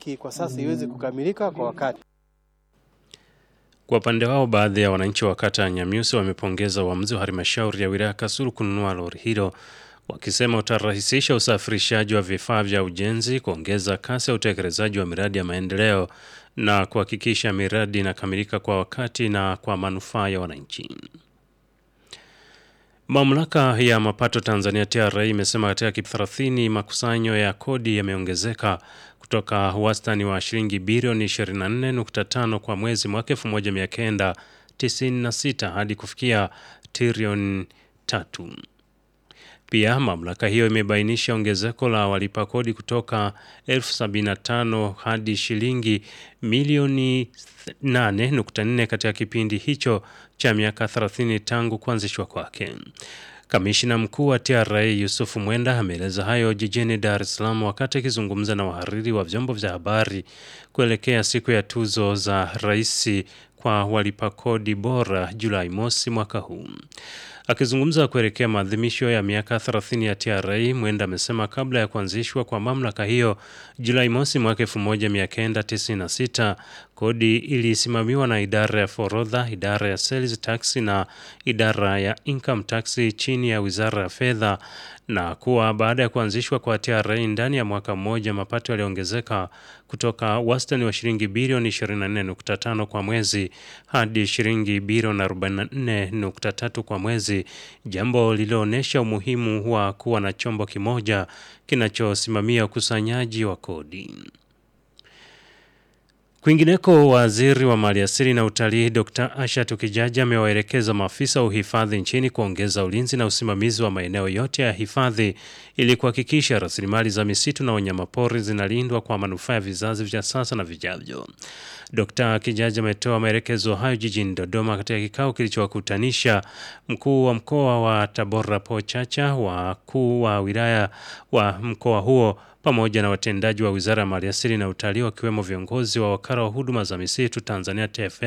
haki kwa sasa iweze kukamilika kwa wakati. Kwa upande wao, baadhi ya wananchi wa kata ya Nyamiusi wamepongeza uamuzi wa halmashauri ya wilaya Kasulu kununua lori hilo, wakisema utarahisisha usafirishaji wa vifaa vya ujenzi, kuongeza kasi ya utekelezaji wa miradi ya maendeleo na kuhakikisha miradi inakamilika kwa wakati na kwa manufaa ya wananchi. Mamlaka ya mapato Tanzania TRA imesema katika kipindi 30 makusanyo ya kodi yameongezeka kutoka wastani wa shilingi bilioni 24.5 kwa mwezi mwaka 1996 hadi kufikia trilioni tatu. Pia mamlaka hiyo imebainisha ongezeko la walipa kodi kutoka elfu sabini na tano hadi shilingi milioni 8.4 katika kipindi hicho cha miaka 30 tangu kuanzishwa kwake. Kamishina mkuu wa TRA Yusuf Mwenda ameeleza hayo jijini Dar es Salaam wakati akizungumza na wahariri wa vyombo vya habari kuelekea siku ya tuzo za rais kwa walipa kodi bora Julai mosi mwaka huu. Akizungumza kuelekea maadhimisho ya miaka 30 ya TRA, Mwenda amesema kabla ya kuanzishwa kwa mamlaka hiyo Julai mosi mwaka 1996, kodi ilisimamiwa na idara ya forodha, idara ya sales tax na idara ya income tax chini ya wizara ya fedha, na kuwa baada ya kuanzishwa kwa TRA ndani ya mwaka mmoja mapato yaliongezeka kutoka wastani wa shilingi bilioni 24.5 kwa mwezi hadi shilingi bilioni 44.3 kwa mwezi, jambo lililoonyesha umuhimu wa kuwa na chombo kimoja kinachosimamia ukusanyaji wa kodi. Kwingineko, waziri wa maliasili na utalii Dr. Asha Tukijaji amewaelekeza maafisa wa uhifadhi nchini kuongeza ulinzi na usimamizi wa maeneo yote ya hifadhi ili kuhakikisha rasilimali za misitu na wanyamapori zinalindwa kwa manufaa ya vizazi vya sasa na vijavyo. Dr. Kijaji ametoa maelekezo hayo jijini Dodoma katika kikao kilichowakutanisha mkuu wa mkoa wa Tabora Paul Chacha, wakuu wa wilaya wa mkoa huo pamoja na watendaji wa Wizara ya Maliasili na Utalii wakiwemo viongozi wa wakala wa huduma za misitu Tanzania TFS